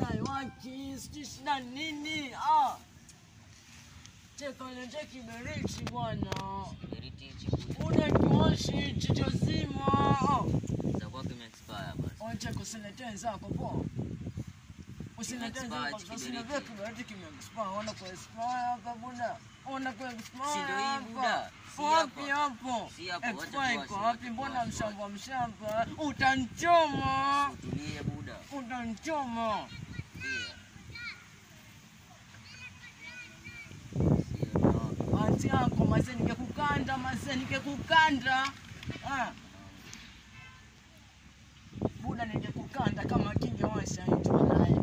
Buda iwaki, sijui shida nini. Ah. Cheka niletee kiberiti bwana. Kiberiti hichi buda. Buda kiwashi jicho zima. Ah. Itakuwa kimeexpire basi. Wacha kusiletea wenzako poa. Usiletee Kimeexpire wenzako, hichi usiletee kiberiti. kiberiti kimeexpire. Ona kuexpire hapa Buda. Ona kuexpire Si ndio hii hapa. Buda? Si Wapi hapa. hapo? Si hapa, wacha Expire iko tuwashe, wapi? wacha Mbona tuwashe, mshamba mshamba? Utanchoma. Utulie buda. Utanchoma. Pia. Sio no. Anti yako mazee, ningekukanda mazee, ningekukanda. Ah. Buda, ningekukanda kama kingewasha hicho naye.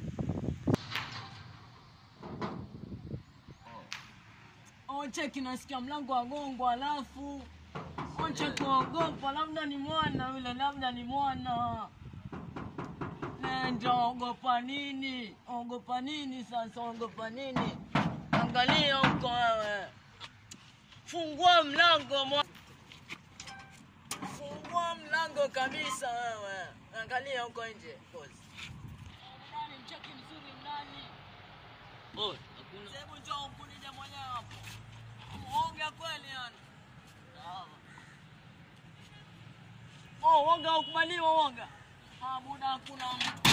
Oche kinasikia mlango wa gongo, alafu oche kuogopa, labda ni mwana yule, labda ni mwana. Nenda, ogopa nini? Ogopa nini sasa? Ogopa nini? Angalia huko wewe, fungua mlango mwa... fungua mlango kabisa wewe, angalia huko nje. Pause. Ndani, mcheki mzuri ndani. Oh, hakuna. Hebu njoo ukunije mwenyewe hapo. Uoga kweli yani. Oh, woga ukubaliwa woga. Ah, buda hakuna